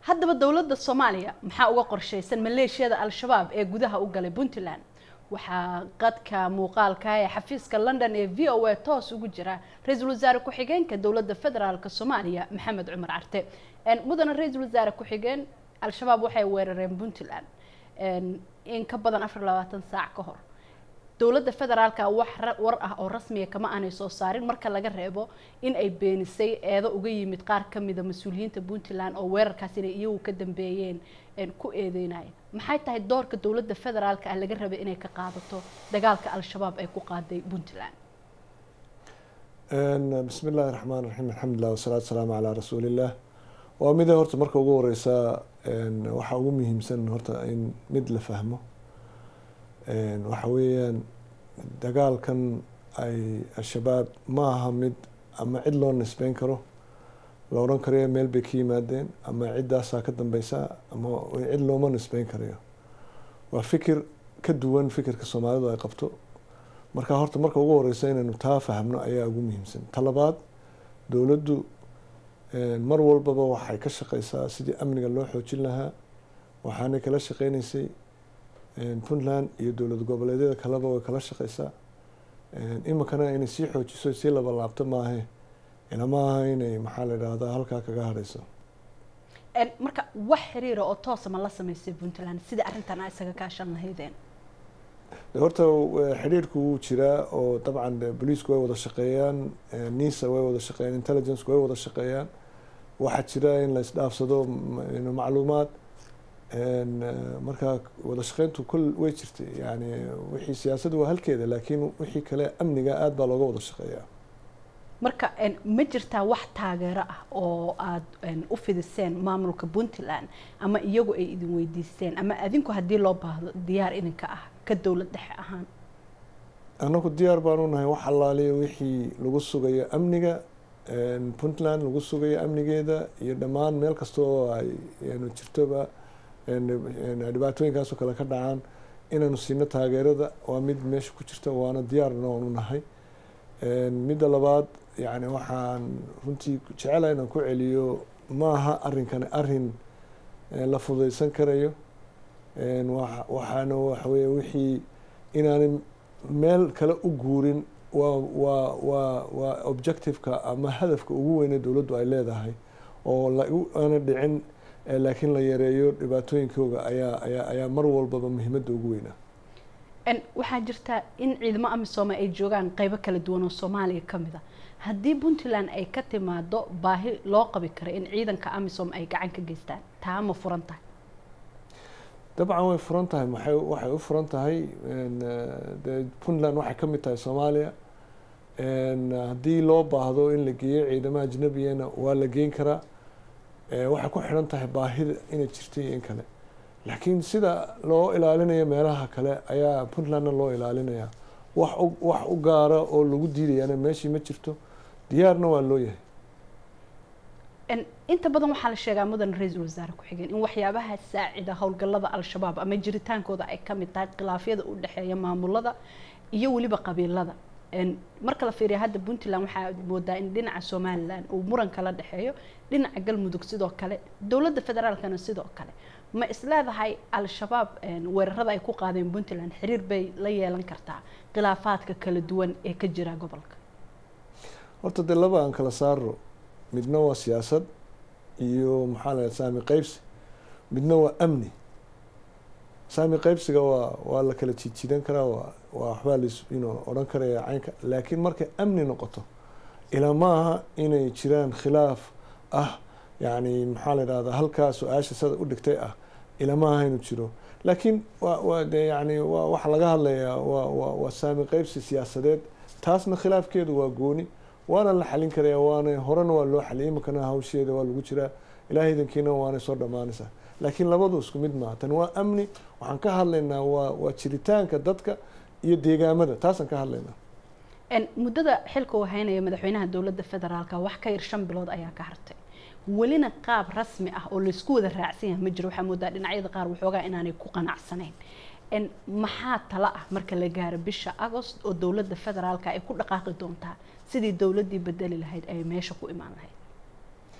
haddaba dowladda soomaaliya maxaa uga qorshaysan maleeshiyada al-shabaab ee gudaha u galay puntland waxaa qadka muuqaalka ee xafiiska london ee v o a toos ugu jira ra-iisul wasaare ku-xigeenka dowladda federaalk soomaaliya maxamed cumar carte mudana ra-iisul wasaare ku-xigeen al-shabaab waxay weerareen puntland in ka badan afar labaatan saac ka hor dowladda federaalka wax war ah oo rasmiya kama aanay soo saarin marka laga reebo in ay beenisay eedo uga yimid qaar kamida mas-uuliyiinta puntland oo weerarkaas inay iyagu ka dambeeyeen ku eedeynaya maxay tahay doorka dowladda federaalka ah laga rabay inay ka qaadato dagaalka al-shabaab ay ku qaaday puntland bismi illaahi raxmaan raxiim alxamdulilah wasalaatu wasalaamu calaa rasuuliillah waa mida horta marka ugu horeysaa waxaa ugu muhiimsan horta in mid la fahmo waxa weeyaan dagaalkan ay al-shabaab ma aha mid ama cid loo nisbeyn karo la odhan karayo meel bay ka yimaadeen ama ciddaasaa ka dambeysa ama cid looma nisbeyn karayo waa fikir ka duwan fikirka soomaalidu ay qabto marka horta marka ugu horeysa inaynu taa fahmno ayaa ugu muhiimsan talabaad dowladdu mar walbaba waxay ka shaqeysaa sidii amniga loo xoojin lahaa waxaanay kala shaqeyneysay puntland iyo dowlad goboleedyada kaleba way kala shaqeysaa iminkana inay sii xoojiso sii laba laabto maahe ilama aha inay maxaa la idhaahdaa halkaa kaga hareyso marka wax xiriira oo toosa ma la sameysay puntland sida arrintan a isaga kaashan lahaydeen horta xidhiirku wuu jiraa oo dabcan booliisku way wada shaqeeyaan nisa way wada shaqeeyaan intelligenceku way wada shaqeeyaan waxaa jira in la isdhaafsado macluumaad marka wada shaqeyntu kul way jirtay yani wixii siyaasaddu waa halkeeda laakiin wixii kale amniga aada baa looga wada shaqeeyaa marka ma jirtaa wax taageero ah oo aada u fidiseen maamulka puntland ama iyagu ay idin weydiisteen ama adinku haddii loo baahdo diyaar idinka ah ka dowlad dhexe ahaan annagu diyaar baanu nahay wax allaaliya wixii lagu sugayo amniga puntland lagu sugayo amnigeeda iyo dhammaan meel kasta oo ay jirtoba dhibaatooyinkaasoo kale ka dhacaan inaanu siino taageerada waa mid meesha ku jirta waana diyaarna waanu nahay midda labaad yani waxaan runtii jecela inaan ku celiyo maaha arrinkani arrin la fudaysan karayo waxaana waxaweye wixii inaanay meel kale u guurin waa waa waa waa objectiveka ama hadafka ugu weyne dowladdu ay leedahay oo laana dhicin laakiin la yareeyo dhibaatooyinkooga ayaa ayaa ayaa mar walbaba muhiimadda ugu weynaa waxaa jirta in ciidamo amisoome ay joogaan qeybo kala duwan oo soomaaliya ka mid a haddii puntland ay ka timaado baahi loo qabi karo in ciidanka amisom ay gacan ka geystaan taa ma furan tahay dabcan way furan tahay maxay waxay u furan tahay de puntland waxay ka mid tahay soomaaliya haddii loo baahdo in la geeyo ciidamo ajnabiyana waa la geyn karaa waxay ku xidhan tahay baahida inay jirta iyo in kale laakiin sida loo ilaalinayo meelaha kale ayaa puntlandna loo ilaalinaya wax wax u gaara oo lagu diidayana meeshii ma jirto diyaarna waa loo yahay inta badan waxaa la sheegaa mudan ra-iisul wasaare ku-xigeen in waxyaabaha saacida howlgallada al-shabaab ama jiritaankooda ay kamid tahay khilaafyada u dhexeeya maamulada iyo weliba qabiilada marka la fiiriya hadda puntland waxaa moodaa in dhinaca somalilan uu muran kala dhexeeyo dhinaca galmudug sidoo kale dowladda federaalkana sidoo kale ma isleedahay al-shabaab weerarada ay ku qaadeen puntland xiriir bay la yeelan kartaa khilaafaadka kala duwan ee ka jira gobolka horta dee laba aan kala saaro midna waa siyaasad iyo maxaa la saami qeybsi midna waa amni saami qeybsiga waa waa la kala jiidjiidan karaa waa waa waxbaa las ino odhan karaya caynka laakiin markay amni noqoto ilaa ma aha inay jiraan khilaaf ah yani maxaa la idhahdaa halkaa su-aasha sada u dhigtay ah ilaa ma aha inuu jiro laakiin waa waa de yani waa waxa laga hadlayaa waa waa waa saami qeybsi siyaasadeed taasna khilaafkeedu waa gooni waana la xalin karaya waana horena waa loo xaliyay iminkana hawsheeda waa lagu jiraa ilaah idankiina waanay soo dhammaanaysaa laakiin labadu isku mid maaha tan waa amni waxaan ka hadlaynaa waa waa jiritaanka dadka iyo deegaamada taasaan ka hadlaynaa muddada xilka uu haynaya madaxweynaha dowladda federaalka wax ka yar shan bilood ayaa ka hartay welina qaab rasmi ah oo laysku wada raacsan yahay ma jiro waxaa moodaa dhinacyada qaar waxoogaa inaanay ku qanacsanayn maxaa tala ah marka la gaaro bisha agost oo dowladda federaalka ay ku dhaqaaqi doontaa sidii dowladdii bedeli lahayd ay meesha ku imaan lahayd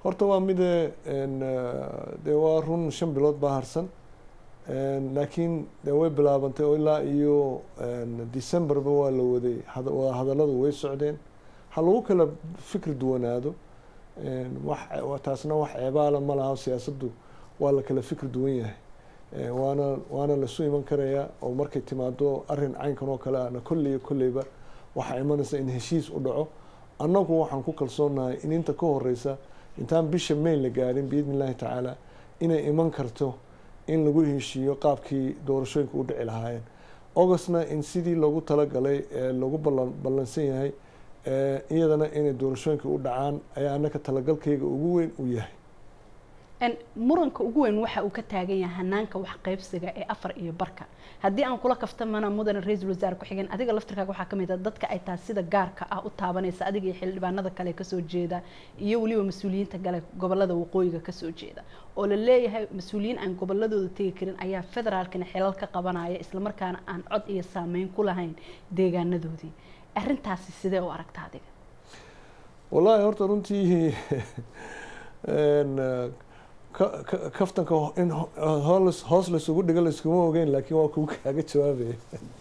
horta waa mide dee waa run shan bilood baa harsan laakiin dee way bilaabantay oo ilaa iyo decemberba waa la waday waa hadalladu way socdeen ha lagu kala fikri duwanaado wax taasna wax ceebaala ma laha siyaasaddu waa la kala fikri duwan yahay waana waana lasu iman karayaa oo markay timaado arrin caynkan oo kale ahna kolley kolleyba waxaa imanaysa in heshiis u dhaco annagu waxaan ku kalsoonahay in inta ka horeysa intaan bisha may la gaarin biidni illahi tacaala inay iman karto in lagu heshiiyo qaabkii doorashooyinka u dhici lahaayeen augustna in sidii loogu talagalay ee lagu ballansan yahay iyadana inay doorashooyinka u dhacaan ayaa annaka talagalkayga ugu weyn u yahay muranka ugu weyn waxa uu ka taagan yahay hanaanka wax qaybsiga ee afar iyo barka haddii aan kula kaftamana mudane ra-iisul wasaare ku-xigeen adiga laftirkaaga waxaa kamid ah dadka ay taas sida gaarka ah u taabanaysa adiga iyo xildhibaanada kale kasoo jeeda iyo weliba mas-uuliyiinta gale gobolada waqooyiga kasoo jeeda oo la leeyahay mas-uuliyiin aan goboladooda tegi karin ayaa federaalkana xilal ka qabanaya islamarkaana aan cod iyo saameyn ku lahayn deegaanadoodii arrintaasi sidee u aragta adiga wallaahi horta runtii kaftanka in hoos hoos laysugu dhigo layskuma ogeyn laakiin waa kugu kaaga jawaabaya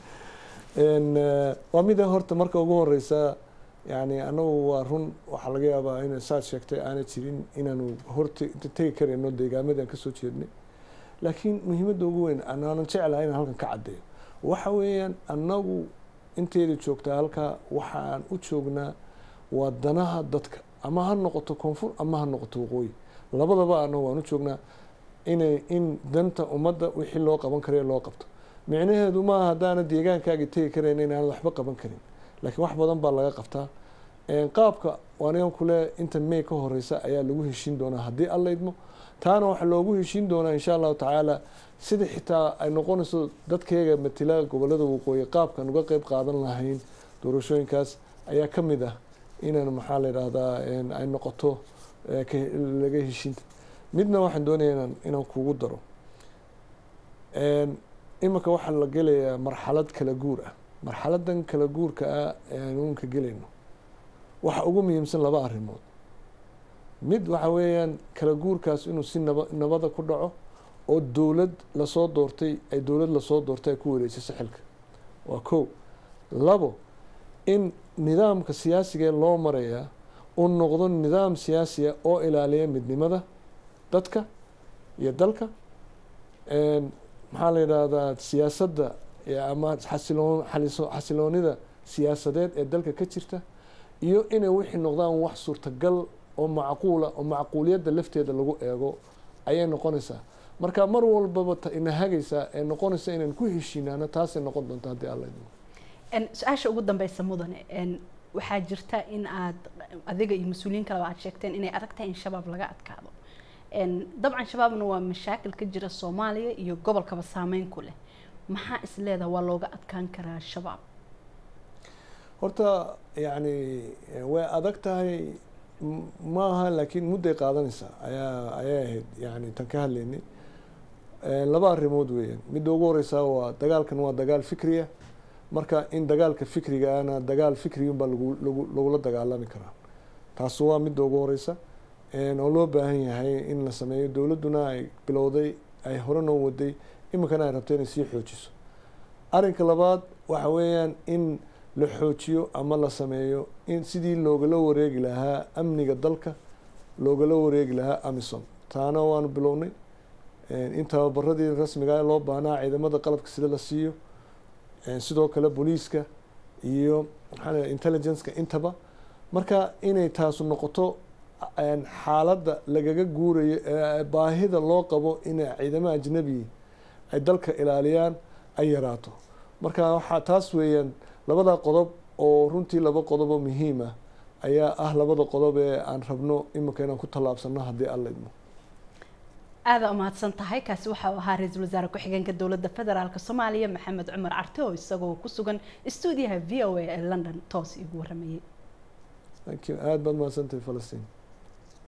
waa mida horta marka ugu horeysa yani anagu waa run waxaa laga yaabaa in saad sheegtay aanay jirin inaanu horta tegi karayno deegaamadii aan kasoo jeednay laakiin muhiimadda ugu weyn anaanan jeclahay inaan halkan ka caddeeyo waxa weeyaan annagu inteeda joogtaa halkaa waxaan u joognaa waa danaha dadka ama ha noqoto koonfur ama ha noqoto waqooyi labadaba anagu waan u joognaa inay in danta ummadda wixii loo qaban karayo loo qabto micnaheedu maaha haddaana deegaankaagi tegi karayn inaanad waxba qaban karin laakiin wax badan baa laga qabtaa qaabka anigan kule inta may ka horeysa ayaa lagu heshiin doonaa haddii alla idmo taana waxaa loogu heshiin doonaa insha allahu tacaala sida xitaa ay noqonayso dadkeega matila gobolada waqooyi qaabkan uga qeyb qaadan lahayn doorashooyinkaas ayaa ka mid ah inaan maxaa la yidhaahdaa ay noqoto laga heshiinta midna waxaan doonaya inaan inaan kugu daro iminka waxaa la gelayaa marxalad kala guur ah marxaladan kala guurka ah aan uunka gelayno waxa ugu muhiimsan laba arrimood mid waxa weeyaan kala guurkaas inuu si naba nabada ku dhaco oo dowlad lasoo doortay ay dowlad lasoo doortay ay ku wareejiso xilka waa kow labo in nidaamka siyaasigae loo marayaa uu noqdo nidaam siyaasiya oo ilaaliya midnimada dadka iyo dalka maxaa la yidhaahdaa siyaasadda ama xasiloon xasiloonida siyaasadeed ee dalka ka jirta iyo inay wixii noqdaan wax suurtagal oo macquula oo macquuliyadda lafteeda lagu eego ayay noqonaysaa marka mar walbaba ina hagaysaa ee noqonaysa inaan ku heshiinaano taasay noqon doonta haddii alla idmo su-aasha ugu dambeysa mudane waxaa jirta in aad adiga iyo mas-uuliyiin kaleba aad sheegteen inay adag tahay in shabaab laga adkaado dabcan shabaabna waa mashaakil ka jira soomaaliya iyo gobolkaba saameyn ku leh maxaa is leedaha waa looga adkaan karaa shabaab horta yani way adag tahay maaha laakiin mudday qaadanaysaa ayaa ayay ahayd yani tan ka hadlaynay laba arrimood weeyaan midda ugu horeysaa waa dagaalkan waa dagaal fikriya marka in dagaalka fikrigaana dagaal fikrigan baa lagu lagu lagula dagaalami karaa taasu waa midda ugu horeysa oo loo baahan yahay in la sameeyo dowladduna ay bilowday ay hore noo waday iminkana ay rabto inay sii xoojiso arrinka labaad waxa weeyaan in la xoojiyo ama la sameeyo in sidii loogala wareegi lahaa amniga dalka loogala wareegi lahaa amisom taana waanu bilownay in tababaradii rasmiga loo baahnaa ciidamada qalabka sida la siiyo sidoo kale booliiska iyo maxaa intelligenceka intaba marka inay taasu noqoto xaaladda lagaga guurayo baahida loo qabo in ciidamo ajnabi ay dalka ilaaliyaan ay yaraato marka waxaa taas weeyaan labada qodob oo runtii laba qodob oo muhiim ah ayaa ah labada qodob ee aan rabno iminka inaan ku tallaabsano haddii alla idmo aada umahadsan tahay kaasi waxau ahaa ra-iisul wasaare ku-xigeenka dowladda federaalk soomaaliya maxamed cumar carte oo isagoo ku sugan stuudiyaha v o a ee london toos igu waramayay aada baad mahadsantahay falastiin